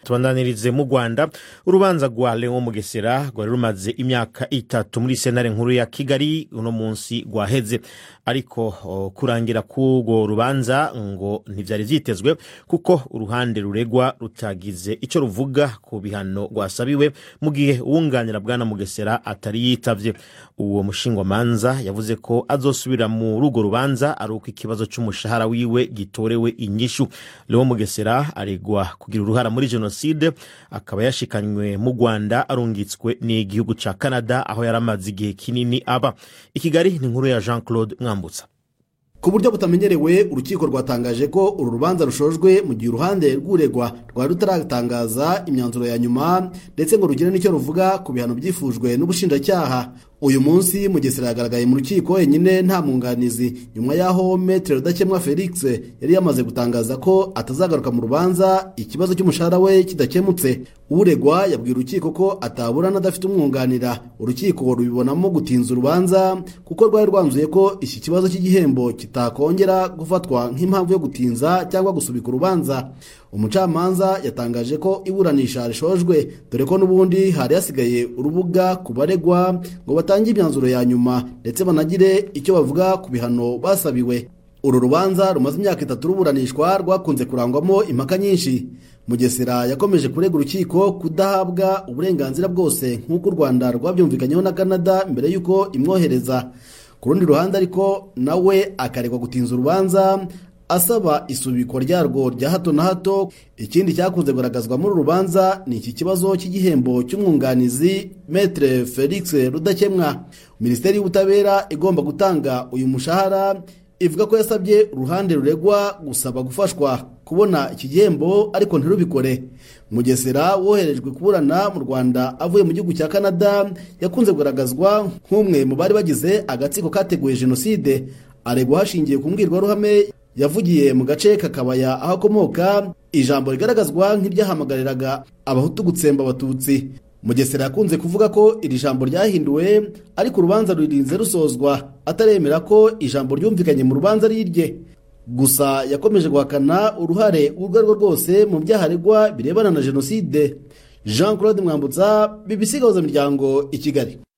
tubandanirize mu rwanda urubanza rwa leon mugesera rwari rumaze imyaka itatu muri senare nkuru ya kigali uno munsi rwaheze ariko o, kurangira k'urwo rubanza ngo ntibyari vyitezwe kuko uruhande ruregwa rutagize ico ruvuga ku bihano rwasabiwe mu gihe uwunganira bwana mugesera atari yitavye uwo mushingwamanza yavuze ko azosubira muri urwo rubanza ari uko ikibazo c'umushahara wiwe gitorewe inyishu leon mugesera aregwa kugira uruhara muri jenoside akaba yashikanywe mu rwanda arungitswe n'igihugu ca canada aho yari amaze igihe kinini aba i kigali ni inkuru ya jean claude mwambutsa ku buryo butamenyerewe urukiko rwatangaje ko uru rubanza rushojwe mu gihe uruhande rw'uregwa rwari rutaratangaza imyanzuro ya nyuma ndetse ngo rugire n'icyo ruvuga ku bihano byifujwe n'ubushinjacyaha uyu munsi mugesera yagaragaye mu rukiko wenyine nta mwunganizi nyuma y'aho metere rudakemwa felix yari yamaze gutangaza ko atazagaruka mu rubanza ikibazo cy'umushahara we kidakemutse uregwa yabwiye urukiko ko ataburana adafite umwunganira urukiko rubibonamo gutinza urubanza kuko rwari rwanzuye ko iki kibazo cy'igihembo kitakongera gufatwa nk'impamvu yo gutinza cyangwa gusubika urubanza umucamanza yatangaje ko iburanisha rishojwe dore ko n'ubundi hari hasigaye urubuga ku baregwa ngo batange imyanzuro ya nyuma ndetse banagire icyo bavuga ku bihano basabiwe uru rubanza rumaze imyaka itatu ruburanishwa rwakunze kurangwamo impaka nyinshi mugesera yakomeje kurega urukiko kudahabwa uburenganzira bwose nk'uko u rwanda rwabyumvikanyeho na canada mbere y'uko imwohereza ku rundi ruhande ariko nawe akaregwa gutinza urubanza asaba isubikwa ryarwo rya hato na hato ikindi cyakunze kugaragazwa muri uru rubanza ni iki kibazo cy'igihembo cy'umwunganizi metere felix rudakemwa minisiteri y'ubutabera igomba gutanga uyu mushahara ivuga ko yasabye uruhande ruregwa gusaba gufashwa kubona iki gihembo ariko ntirubikore mugesera woherejwe kuburana mu rwanda avuye mu gihugu cya canada yakunze kugaragazwa nk'umwe mu bari bagize agatsiko kateguye jenoside aregwa hashingiye ku mbwirwaruhame yavugiye mu gace kakabaya aho akomoka ijambo rigaragazwa nk'iryahamagariraga abahutu gutsemba abatutsi mugesera yakunze kuvuga ko iri jambo ryahinduwe ariko urubanza rurinze rusozwa ataremera ko ijambo ryumvikanye mu rubanza ari irye gusa yakomeje guhakana uruhare urwo ari rwo rwose mu byaha aregwa birebana na jenoside jean claude mwambutsa bibisi miryango i kigali